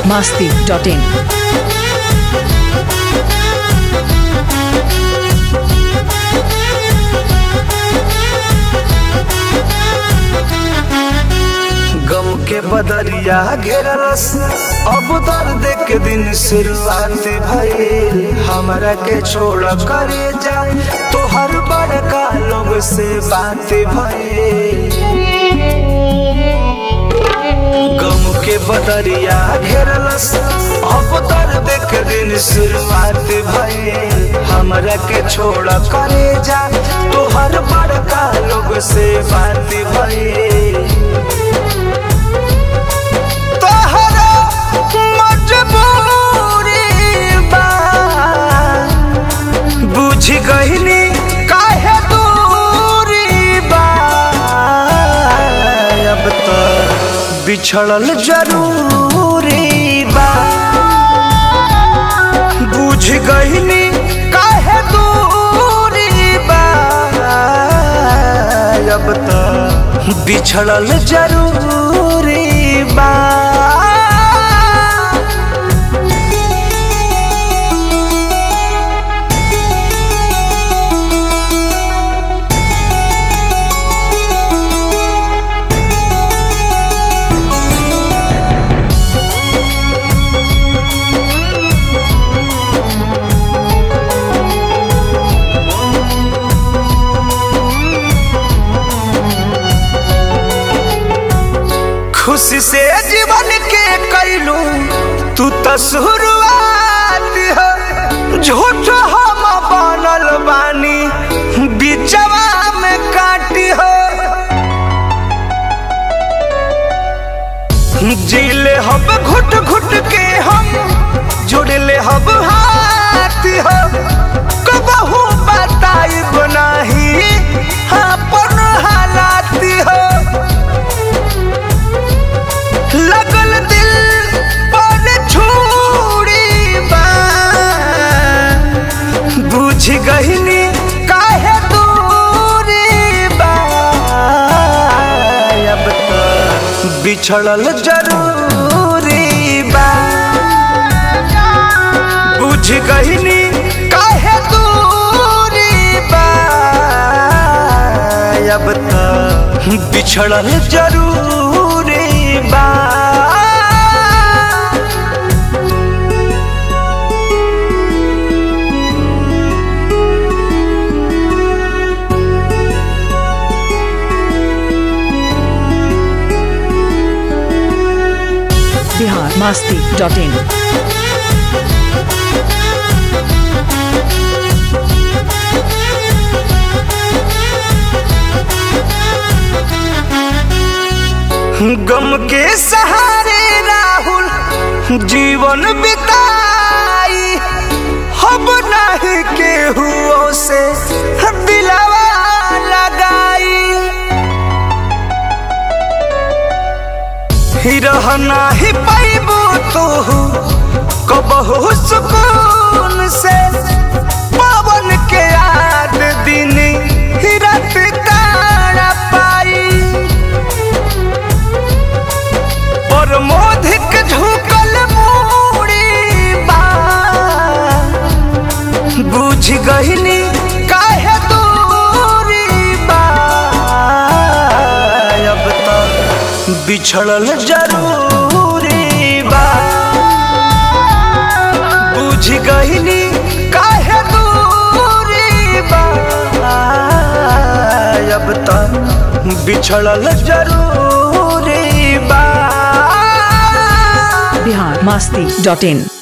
masti.in. गम के बदरिया घेरलस अब दर्द के दिन शुरुआत भइल हमरा के छोड़ करे जाए तो हर बड़का लोग से बात भइल गम के बदरिया घेरलस अब दर्द के दिन शुरुआत भइल हमरा के छोड़ करे जाए तो हर बड़का लोग से बात भइल तोहरा मजबूरी बा बुझ गईनी काहे दूरी बा अब तो बिछड़ल जरूरी बा बुझ गईनी काहे दूरी बा अब तो बिछड़ल जरूरी बा खुशी से जीवन के कैलू तू तो शुरुआत हो झूठ हम बनल बानी बिचवा में काटी हो जीले हम घुट घुट के हम जुड़ले हम हाथ हो कबहू बताई बनाही अपन हालात हो लगल दिल पर छुरी बा बुझ गईनी काहे दूरी बा अब तो बिछड़ल जरूरी बा बुझ गईनी काहे दूरी बा अब तो बिछड़ल जरूरी बा Bihar masti.in. गम के सहारे राहुल जीवन बिताई हम नहीं केहू से दिलवा लगाई ही रहना ही पैबू तू कबहू सुकून से पवन के याद दिन ही रात तारा पाई और मोधिक झुकल मूड़ी बा बुझ गईनी काहे दूरी बा अब तो बिछड़ल जरूरी बा बुझ गईनी काहे दूरी बा अब तो बिछड़ल जरूरी बा Bihar masti.in.